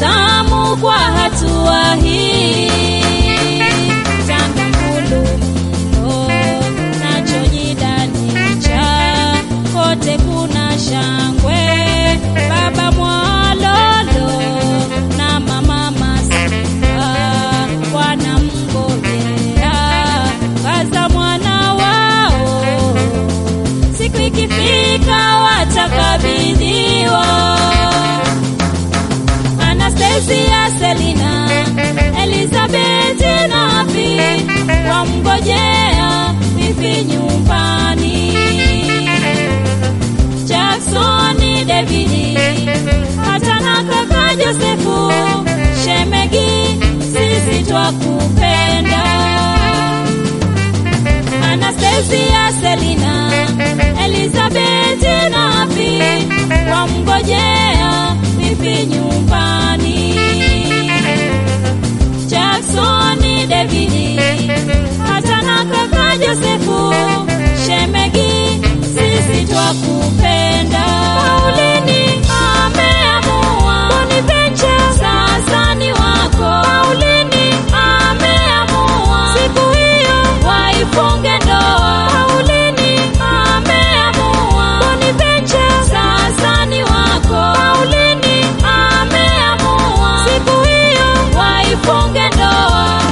tamu kwa hatua hii tanga ngulumilo nachojidanicha kote kuna shangwe baba mwalolo na mama masifa wanamngojea kaza mwana wao siku ikifika watakabidhiwa Anastasia, Selina, Elizabeth na Pi wamngojea wifi nyumbani. Jackson, David hata na kaka Josefu, shemegi, sisi twakupenda. Anastasia, Selina, Elizabeth na Pi wamngojea wifi nyumbani. Jackson, David hata na kaka Josefu, shemegi, sisi twakupenda. Paulini ameamua Boniventure sasa ni wako. Paulini ameamua siku hiyo waifunge ndoa. Paulini ameamua Boniventure sasa ni wako. Paulini ameamua siku hiyo waifunge ndoa.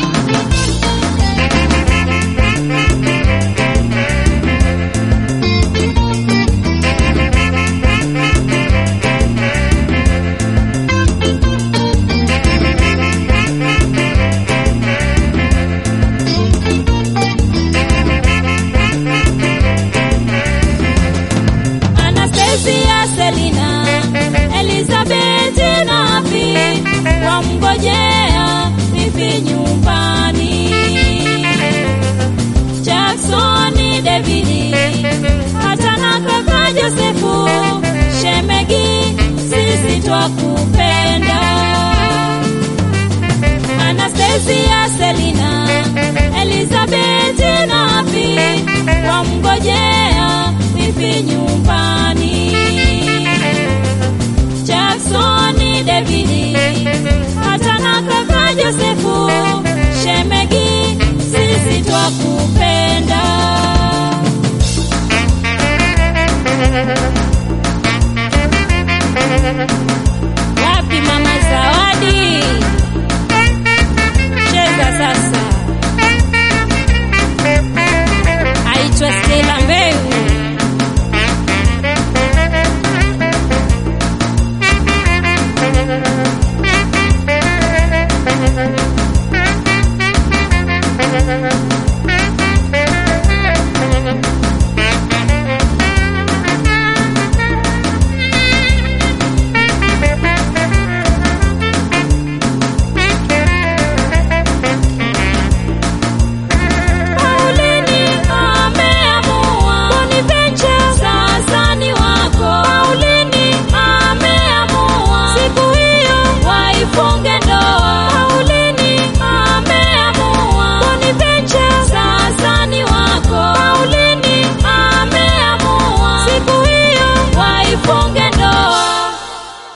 Anastasia, Selina, Elizabeth na Pi wamngojea wifi nyumbani. Jackson, David hata na kaka Josefu, shemegi, sisi twakupenda. Anastasia, Selina, Elizabeth na Pi wamngojea wifi nyumbani. Jackson, David hata na kaka Josefu, shemegi, sisi twakupenda. Wapi mama Zawadi? Cheza sasa. Aitwa Stella